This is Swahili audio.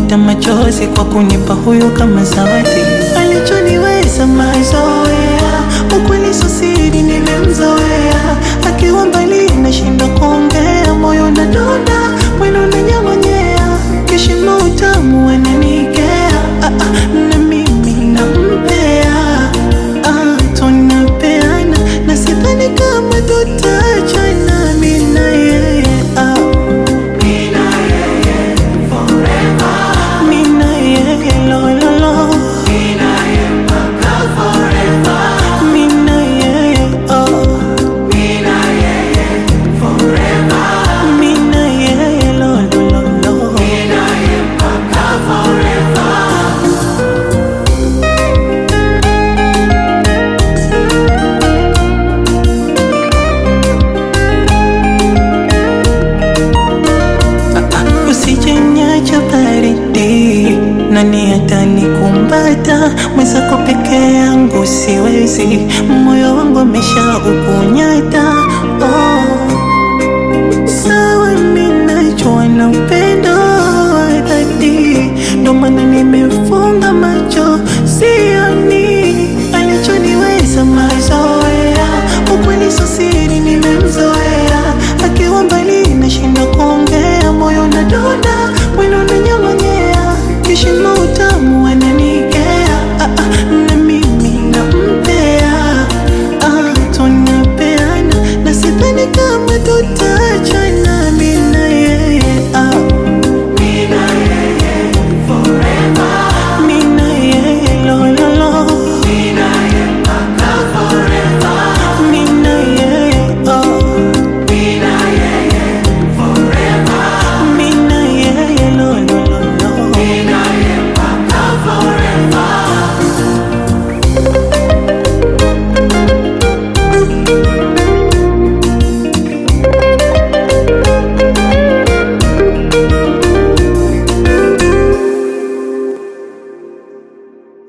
nafuta machozi kwa kunipa huyu kama zawadi. Alichoniweza mazoea, ukweli sio siri, nimemzoea. Akiwa mbali nashinda kuongea, moyo nadonda, mwili unanyamanyea, kishimo utamu ananikea, ah, ah, na mimi nampea, ah, tunapeana na sidhani kama tutachana, mimi na yeye ah. Mimi na yeye lo lo lo Mimi na yeye oh Mimi na yeye lo lo lo lo Usijeniacha baridi, nani atanikumbata? Mwenzako peke yangu siwezi, moyo wangu amesha ukunyata